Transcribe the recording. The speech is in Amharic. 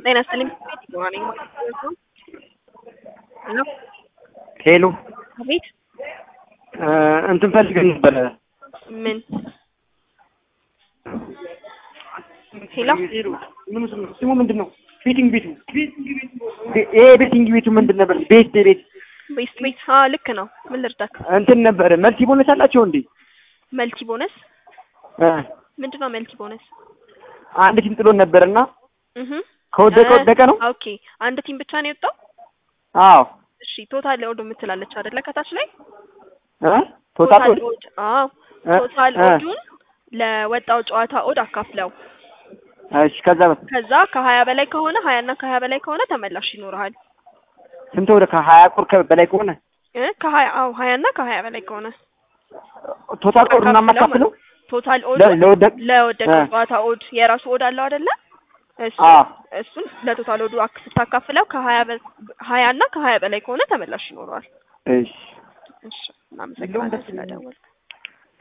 ጤና ይስጥልኝ። ሞርኒንግ ሄሎ ሄሎ አቤት። እንትን ፈልገን ነበረ። ምን ሄሎ ስሙ ምንድን ነው? ቤቲንግ ቤቱ ይሄ ቤቲንግ ቤቱ ምንድን ነበር? ቤት ቤት ቤስት ቤት? አ ልክ ነው። ምን ልርዳክ? እንትን ነበረ። መልቲ ቦነስ አላቸው እንዴ? መልቲ ቦነስ እ ምንድን ነው? መልቲ ቦነስ አንድ ቲም ጥሎን ነበርና እህ ከወደቀ ወደቀ ነው። ኦኬ አንድ ቲም ብቻ ነው የወጣው። አዎ እሺ ቶታል ኦድ የምትላለች አይደለ? ከታች ላይ እ ቶታል ኦድ አዎ እ ቶታል እ ኦዱን ለወጣው ጨዋታ ኦድ አካፍለው እሺ ከዛ ከዛ ከሀያ በላይ ከሆነ ሀያ እና ከሀያ በላይ ከሆነ ተመላሽ ይኖርሃል። ስንት ወደ ከሀያ ቁር በላይ ከሆነ እ ከሀያ አዎ ሀያ እና ከሀያ በላይ ከሆነ ቶታል ቁር እና ማካፍለው ቶታል ኦድ ለ- ለወደቅ ለወደቀው እ ጨዋታ ኦድ የራሱ ኦድ አለው አይደለ? እሱ አዎ እሱን ለቶታል ኦዱ አክ ስታካፍለው ከሀያ በ- ሀያ እና ከሀያ በላይ ከሆነ ተመላሽ ይኖረዋል። እሺ እሺ እናመሰግናለን ስለደወልክ።